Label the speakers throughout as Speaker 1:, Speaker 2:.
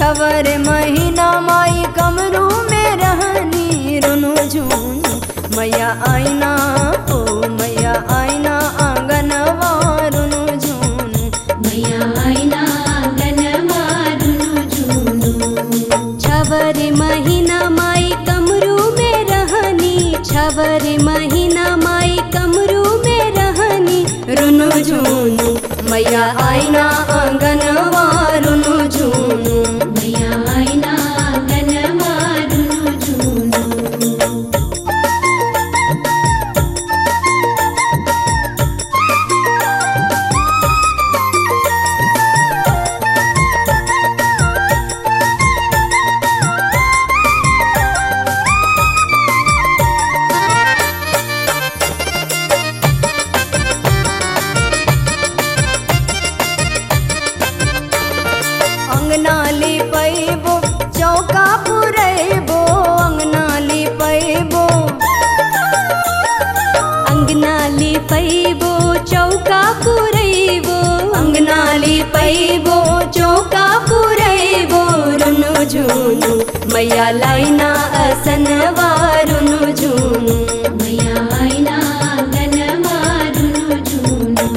Speaker 1: छवर महीना माई कमरू में रहनी रुनु झुनु मैया आईना ओ मैया आईना आंगनवा रुनु झुनु
Speaker 2: मैया आईना आंगन मारुनु झूनु छवर महीना माई कमरू में रहनी छवर महीना माई कमरू में रहनी
Speaker 1: रुनु झुनु मैया आईना आंगनवा रुनु झुनु
Speaker 2: मैया आईना आंगन मारुनु झूनु
Speaker 1: अंगना लिपैबो चौका पुरैबो अंगना लिपैबो
Speaker 2: अंगना लिपैबो चौका पुरैबो
Speaker 1: अंगना लिपैबो चौका पुरैबो रुनु झुनु मैया लाइना असनवा रुनु झुनु
Speaker 2: मैया आईना आंगन मारुनु झूनु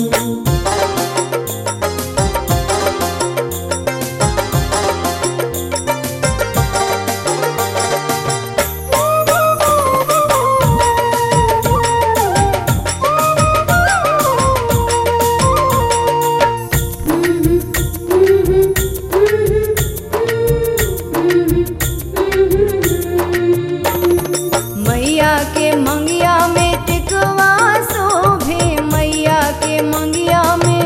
Speaker 1: मैया के मंगिया में टिकवा शोभे मैया के मंगिया में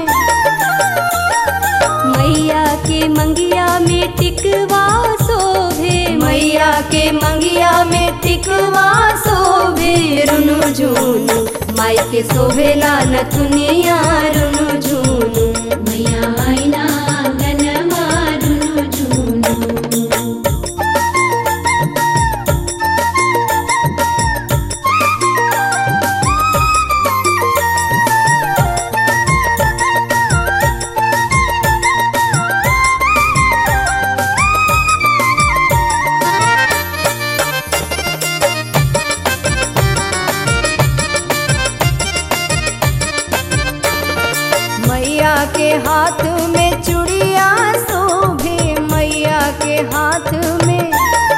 Speaker 2: मैया के मंगिया में टिकवा शोभे
Speaker 1: मैया के मंगिया में टिकवा शोभे रुनु झुनु माई के शोभेला नथुनिया रुनु झुनु
Speaker 2: मैया आईना आंगन मारुनु झूनु
Speaker 1: मैया के हाथ में चूड़िया शोभे मैया के हाथ में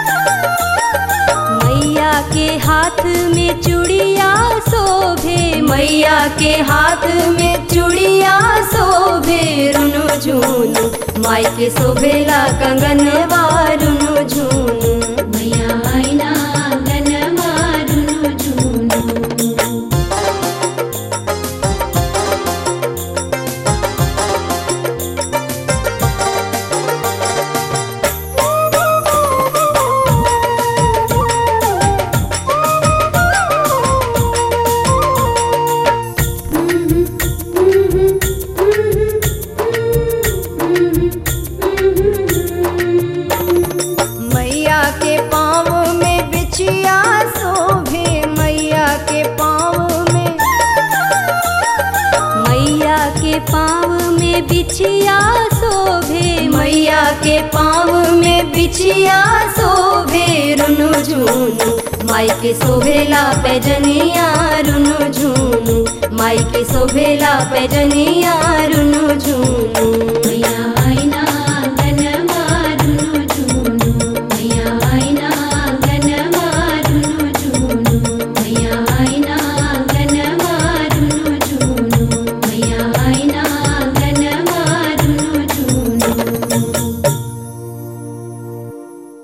Speaker 2: मैया के हाथ में चूड़िया शोभे
Speaker 1: मैया के हाथ में चूड़िया शोभे रुनु झुनु माई के शोभेला कंगनवा रुनु झुनु
Speaker 2: मैया आईना आंगन मारुनु झूनु
Speaker 1: मैया के पाँव में बिछिया शोभे मैया के पाँव में
Speaker 2: मैया के पाँव में बिछिया शोभे
Speaker 1: मैया के पाँव में बिछिया शोभे रुनु झुनु माई के शोभेला पैजनिया रुनु झुनु माई के शोभेला पैजनिया रुनु झुनु